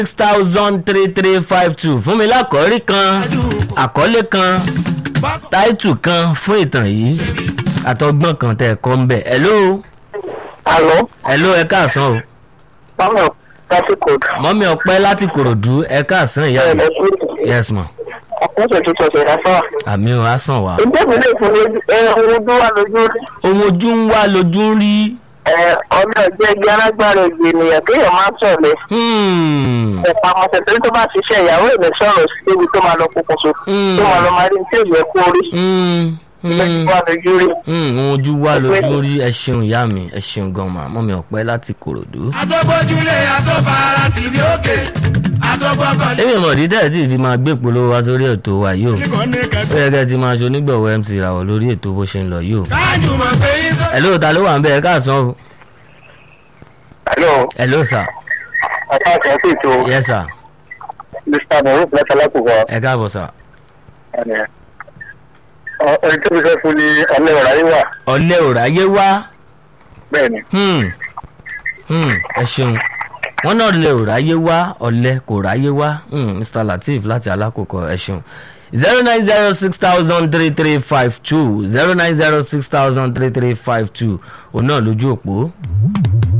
six thousand three three five two fún mi lákọ̀ọ́rí kan àkọlé kan táìtù kan fún ìtàn yìí àtọgbọ́n kan tẹ̀ kọ́ ń bẹ̀ hello Àlọ́, hello ẹ káàsán o báwo láti kóòdù? mọ́mí ọpẹ́ láti kòròdú ẹ káàsán ìyá mi yes ma Ọ̀pọ̀lọpọ̀ tuntun ọ̀sẹ̀ ìdáfà. àmì ò á sàn wá. Ǹjẹ́ mi lè fún ẹran ojú wa lójú rí? ohun ojú ń wá lójú ń rí Ọmọ ẹgbẹ́ ẹgbẹ́ alágbára ẹgbẹ́ ènìyàn kéèyàn máa ń sọ̀lẹ̀. Hmm, Ẹ̀pà àmọ̀tẹ̀ torí tó bá ṣiṣẹ́ ìyàwó èmi sọ̀rọ̀ sí débi tó máa lọ pokùnso. Hmm. Tó máa lọ máa rí ní tí èyí ẹ̀ kú orí. hmm, hmm. Ẹgbẹ́ wa lójú rí. Hmm, ohun ojú wá lójú ń rí ẹ ṣeun ìyá mi ẹ ṣeun gan ma mọ́mí ọpẹ́ láti kòròdú. àtọ́gbọ́júlé àtọ́fara tìbí òkè àtọ́gbọ́kànlé. èmi mọ̀ dídẹ́ tí fi máa gbé polówó wá sórí ètò wa yìí o nìkan ní ó kẹtù. yẹ kẹ́ ẹ ti máa ṣe onígbọ̀wọ́ mc ràwọ̀ lórí ètò bó ṣe ń lọ yìí o. káàjù mọ̀ pé yín sọ. ẹ ló ta ló wà ń bẹ ẹ káàsán o Àlọ́, ẹ ló sà ọ̀pá àti ẹ̀sìn ètò yẹ sà Mr. Moruf lẹ́tà lákòókò. ẹ káàbọ̀ sà. Ẹni tó fi fẹ́ fún ni ọ̀lẹ́ ọ̀rá yín wà. ọ̀lẹ́ ò ráyé wá Bẹ́ẹ̀ni. Hmm, hmm, ẹ ṣeun wọn náà lè ò ráyé wá ọ̀lẹ́ kò ráyé wá Hmm, mr lateef láti alákòókò ẹ ṣeun zero nine zero six thousand three three five two zero nine zero six thousand three three five two òun náà lójú òpó.